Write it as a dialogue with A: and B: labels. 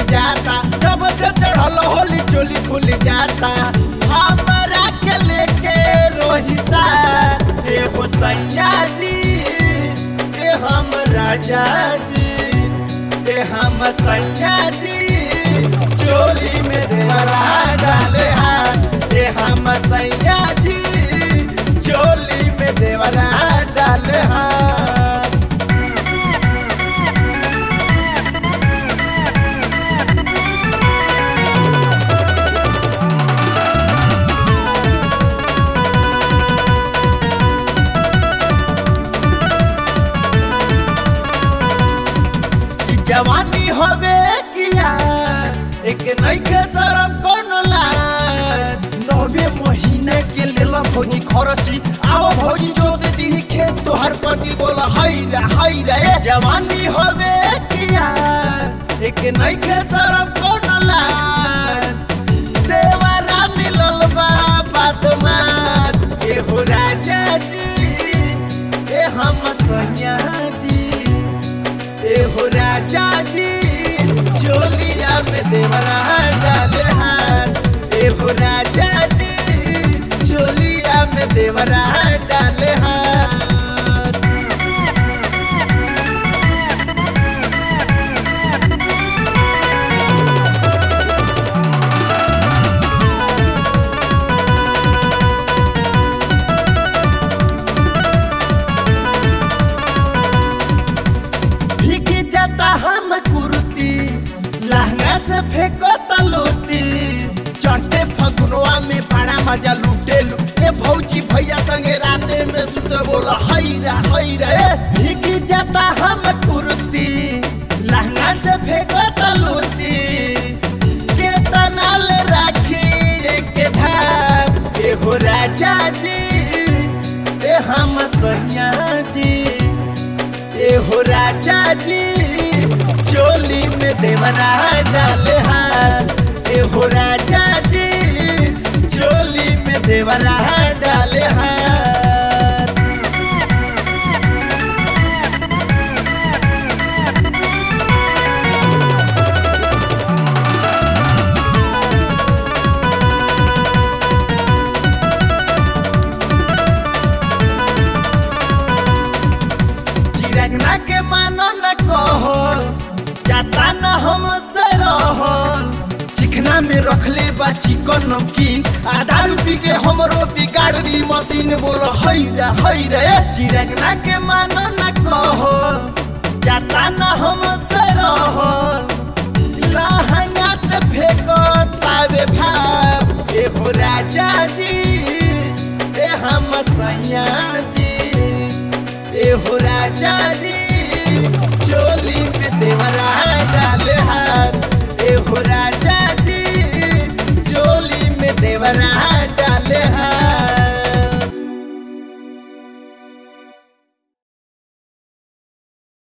A: जाता जब से चढ़ल होली चोली खुल जाता हमरा के लेके रोहिसा ए हो सैया जी ए हम राजा जी ए हम सैया जी चोली में देवरा डाले हाथ ए हम सैया जी चोली में देवरा डाले हाथ ई जवानी होवे किया एक नइखे शरम कोनो लाज नवे महीने के लेला भौजी खरची आओ भौजी जोत दी खेत तोहर पति बोल हई रे हई रे ए जवानी होवे किया एक नइखे शरम कोनो लाज देवरा मिलल बा बादमात ए हो राजा जी ए हम सैया जी ए हो राजा जी चोलिया में देवरा डाले हाथ ए हो राजा जी चोलिया में देवरा डाले हाथ भीग जाता हम कुर्ती लहंगा से फेंको तलोती चढ़ते फगुनवा में बड़ा मजा लूटे लू ए भौजी भैया संगे राते में सुते बोला हई रे हई रे ए, भीग जाता हम कुर्ती लहंगा से फेंको तलोती के तनाल राखी एक धाम ए हो राजा जी ए हम सैया जी ए हो राजा जी चोली में देवरा डाले हाथ ए हो राजा जी चोली में देवरा डाले हाथ चिरगना के मानो न कहो जाता न हम से रहो चिकना में रखले बा चिकन नमकीन आधा रूपी के हमरो बिगाड़ दी मशीन बोलो हई रे हई रे चिरगना के मानो न कहो जाता न हम से रहो लहंगा से फेंको तावे भाव ए हो राजा जी ए हम सैया जी ए हो राजा जी